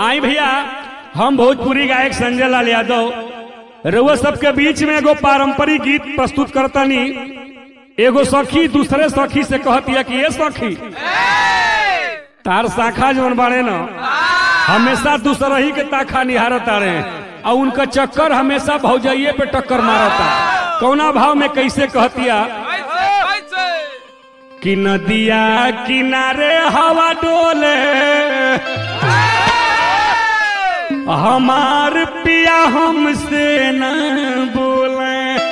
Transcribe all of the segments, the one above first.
आई भैया हम भोजपुरी गायक संजय लाल यादव रउआ सबके बीच में एगो पारंपरिक गीत प्रस्तुत करतनी एगो सखी दूसरे सखी से कहतिया कि ये सखी तार शाखा जवन बाड़े न हमेशा दूसरा ही के ताखा निहारत तारे और उनका चक्कर हमेशा भौजाइये पे टक्कर मारता कौना भाव में कैसे कहतिया कि नदिया किनारे हवा डोले हमार पिया हमसे न बोले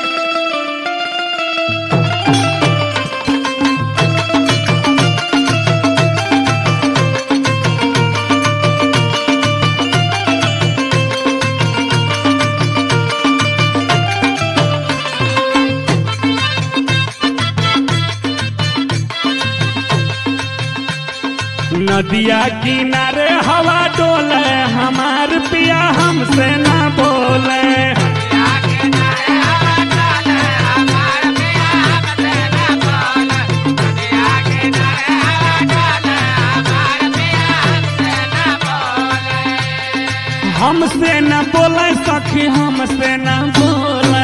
नदिया किनारे हवा डोले हमार पिया हमसे न बोले हमसे न बोले सखी हमसे न बोले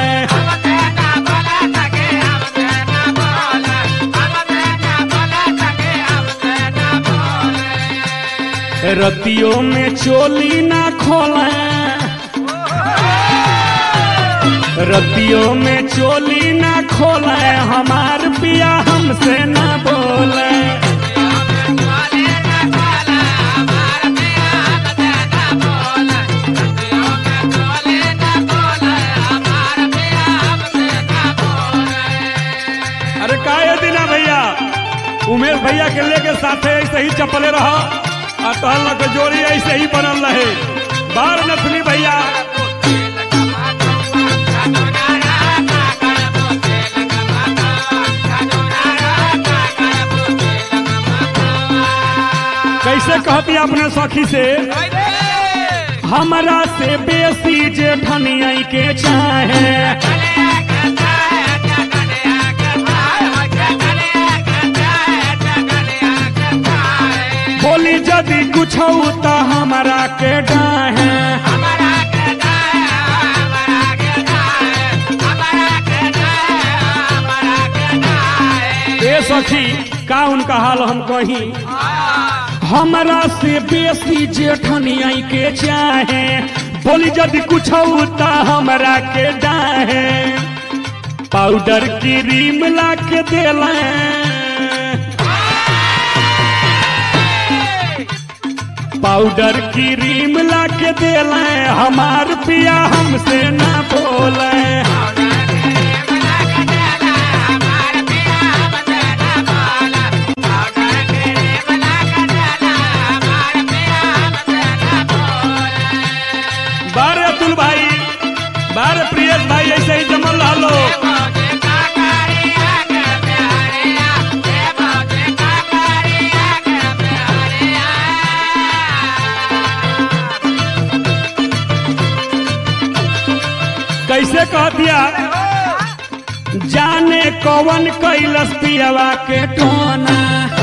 रतियों में चोली ना खोले रतियों में चोली ना खोले हमार पिया हमसे न बोले अरे का ये दिना भैया उमेश भैया के लेके साथे ऐसे ही चपले रहा और तहल के जोड़ी ऐसे ही बनल रहे बार नथनी भैया कैसे कहती अपने सखी से हमरा से बेसी जे ठनिया के चाहे बोली यदि कुछ तो हमारा के डाहे ए सखी का उनका हाल हम कही हमरा से बेसी जेठनिया के चाहे बोली यदि कुछ तो हमरा के डाहे पाउडर क्रीम ला के देला पाउडर क्रीम ला के देले हमार पिया हमसे ना बोले बारे अतुल भाई बारे प्रियस भाई ऐसे ही जमल रहो कैसे कह दिया जाने कौन कैलस पियवा के टोना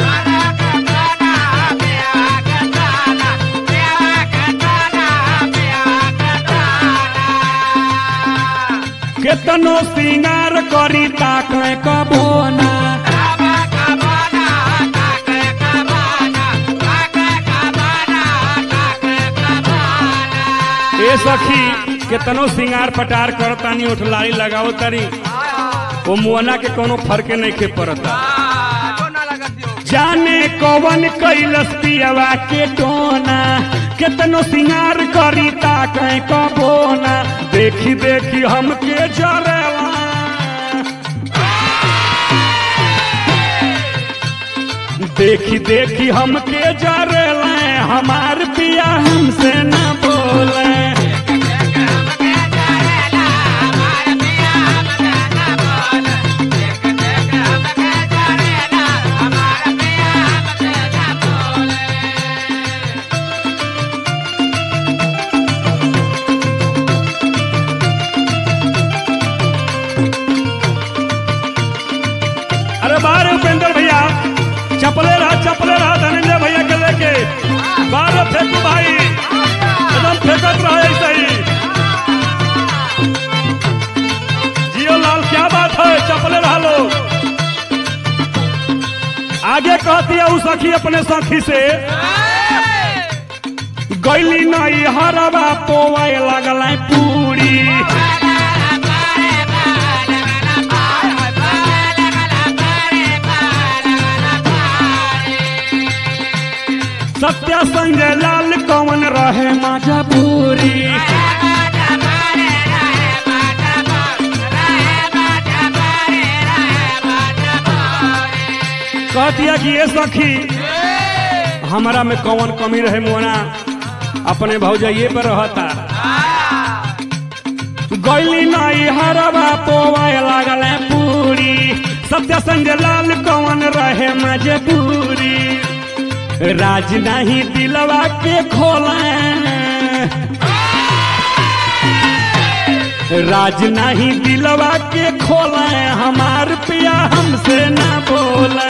केतनो सिंगार करी ताकले कबोना ए सखी केतनो सिंगार पटार करतानी उठलारी लगाओ तारी वो मुआना के कोनो फर्के नहीं के पड़ता जाने कौन कैलस पियवा के टोना केतनो सिंगार करी ताके कबोना देखी देखी हमके जरेला देखी देखी हमके जरेला हमार पिया हमसे न बोले अरे बारे उपेंद्र भैया चपले रहा चपले रहा धनंजय भैया के लेके बारे फेंकू भाई कहती है उ सखी अपने सखी से गैली नहीं हरवा पोवाए लगल पूरी सत्या संजय लाल कौन रहे माझा पूरी कहतिया कि ये सखी हमारा में कौन कमी रहे मोना अपने भौजाइये पर रहता गैली नहीं हरवा पोवाए लागल पूरी सत्य संजय लाल कौन रहे मजबूरी राज नहीं दिलवा के खोले राज नहीं दिलवा के खोले हमार पिया हमसे ना बोले